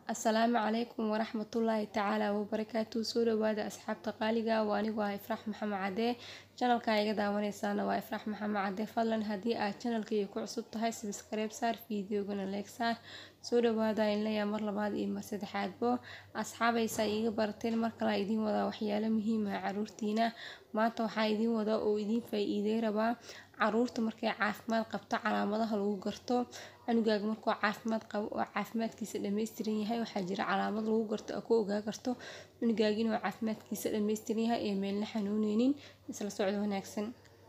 Asalaamu calaykum waraxmatullaahi tacaala wabarakaatu soo dhawaada asxaabta qaaliga waa anigoo ah ifraax maxamed cadee channelka iga daawanaysaana waa ifraax maxamed cadee fadlan haddii aad channelkayga ku cusub tahay subscribe saar fiidiyoogana like saar soo dhawaada inlayaa mar labaad iyo mar saddexaadbo asxaabaysa iiga barateen mar kale idiin wadaa waxyaalo muhiim ah caruurtiina maanta waxaa idiin wadaa oo idiin faa-iidey rabaa caruurta markay caafimaad qabto calaamadaha lagu garto cunugaaga markuu caafimaad qabo oo caafimaadkiisa dhammaystiran yahay waxaa jira calaamad lagu garto oo ku ogaa karto cunugaaga inuu caafimaadkiisa dhammaystiran yahay ee meelna xanuuneynin isla socdo wanaagsan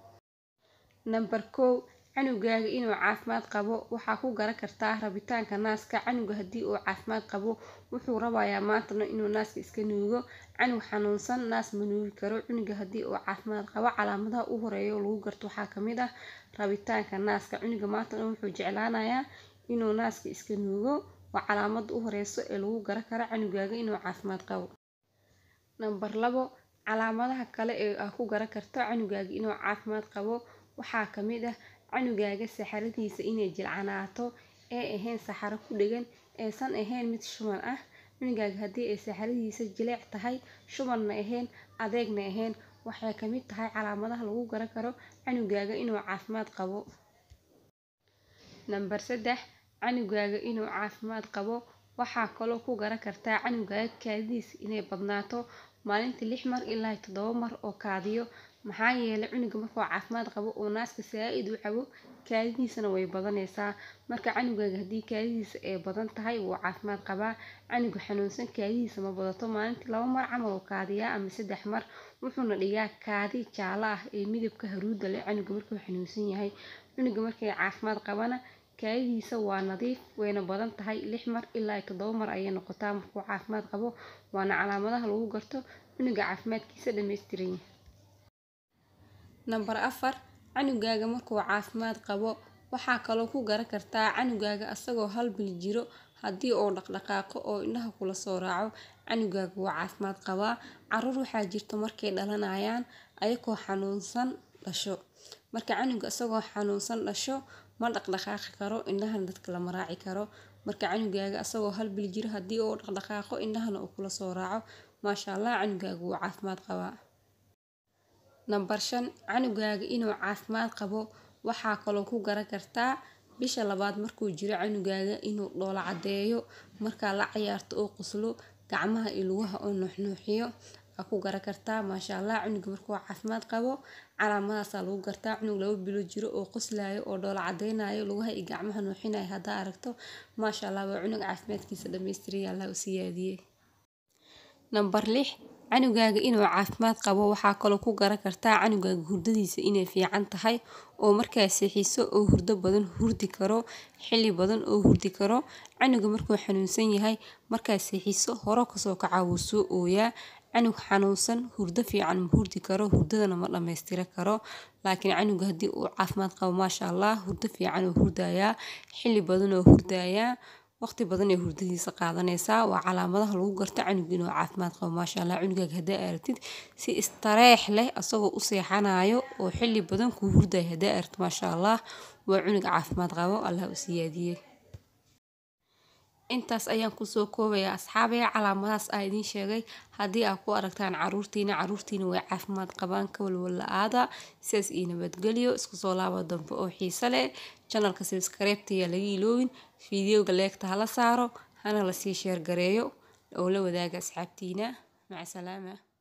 nambar kow canugaaga inuu caafimaad qabo waxaa ku garan kartaa rabitaanka naaska canuga haddii uu caafimaad qabo wuxuu rabayaa maantana inuu naaska iska nuugo canug xanuunsan naas ma nuugi karo cunuga haddii uu caafimaad qabo calaamadaha u horeeya oo lagu garto waxaa kamid ah rabitaanka naaska cunuga maantana wuxuu jeclaanayaa inuu naaska iska nuugo waa calaamada u horeyso ee lagu garan karo canugaaga inuu caafimaad qabo nambar labo calaamadaha kale ee aa ku garan karto canugaaga inuu caafimaad qabo waxaa kamid ah canugaaga saxaradiisa inay jilcanaato ee ahayn saxaro ku dhegan aysan ahayn mid shuban ah cunugaaga haddii ay saxaradiisa jileec tahay shubanna ahayn adeegna ahayn waxay kamid tahay calaamadaha lagu garan karo canugaaga inuu caafimaad qabo nambar saddex canugaaga inuu caafimaad qabo waxaa kaloo ku garan kartaa canugaaga kaadidiisa inay badnaato maalintii lix mar ilaa toddoba mar oo kaadiyo maxaa yeelay cunuga markuu caafimaad qabo oo naaska saa-id u cabo kaadidiisana way badanaysaa marka canugaaga haddii kaadidiisa ay badan tahay wuu caafimaad qabaa canuga xanuunsan kaadidiisa ma badato maalintii laba mar camal oo kaadiyaa ama saddex mar wuxuuna dhigaa kaadi jaalo ah ee midabka haruuda leh canuga markuu xanuunsan yahay cunuga markay caafimaad qabana kaadidiisa waa nadiif wayna badan tahay lix mar ilaa toddoba mar ayay noqotaa markuu caafimaad qabo waana calaamadaha lagu garto cunuga caafimaadkiisa dhammaystiran yahay nambar afar canugaaga markuu caafimaad qabo waxaa kaloo ku garan kartaa canugaaga asagoo hal bil jiro haddii uu dhaqdhaqaaqo oo indhaha kula soo raaco canugaaga wuu caafimaad qabaa caruur waxaa jirta markay dhalanayaan ayagoo xanuunsan dhasho marka canuga isagoo xanuunsan dhasho ma dhaqdhaqaaqi karo indhahana dadka lama raaci karo marka canugaaga asagoo hal bil jiro haddii uu dhaqdhaqaaqo indhahana uu kula soo raaco maasha allah canugaaga wuu caafimaad qabaa nambar shan canugaaga inuu caafimaad qabo waxaa kaloo ku garan kartaa bisha labaad markuu jiro canugaaga inuu dhoola cadeeyo markaa la cayaarto oo qoslo gacmaha iyo lugaha oo nuuxnuuxiyo aa ku garan kartaa maasha allah cunuga markuu caafimaad qabo calaamadaasaa lagu gartaa cunug laba bilo jiro oo qoslaayo oo dhoola cadeynayo lugaha iyo gacmaha nuuxinayo haddaa aragto maasha allah waa cunug caafimaadkiisa dhammaystiraya allah u siyaadiyey nambar lix canugaaga inuu caafimaad qabo waxaa kaloo ku garan kartaa canugaaga hurdadiisa inay fiican tahay oo markaa seexiso oo hurdo badan hurdi karo xilli badan oo hurdi karo canuga markuu xanuunsan yahay markaa seexiso horo kasoo kaca wuu soo ooyaa canug xanuunsan hurdo fiican ma hurdi karo hurdadana ma dhammaystira karo laakiin canuga haddii uu caafimaad qabo maasha allah hurdo fiican oo hurdayaa xilli badan oo hurdayaa waqti badan ee hurdadiisa qaadanaysaa waa calaamadaha lagu garto canuga inuu caafimaad qabo maasha allah cunugaaga haddaa aragtid si istareex leh asagoo u seexanayo oo xilli badan kuu hurdayo haddaa aragtid maasha allah waa cunug caafimaad qabo allah u siyaadiyey intaas ayaan kusoo koobayaa asxaabaya calaamadahaas aa idiin sheegay haddii aad ku aragtaan caruurtiina caruurtiina way caafimaad qabaan ka walwala-aada sidaas iyo nabadgelyo isku soo laaba dambe oo xiise leh janalka sabskreybtayaa laga iloowin fideoga leegta hala saaro hana lasii sheergareeyo oo la wadaaga asxaabtiina maca salaama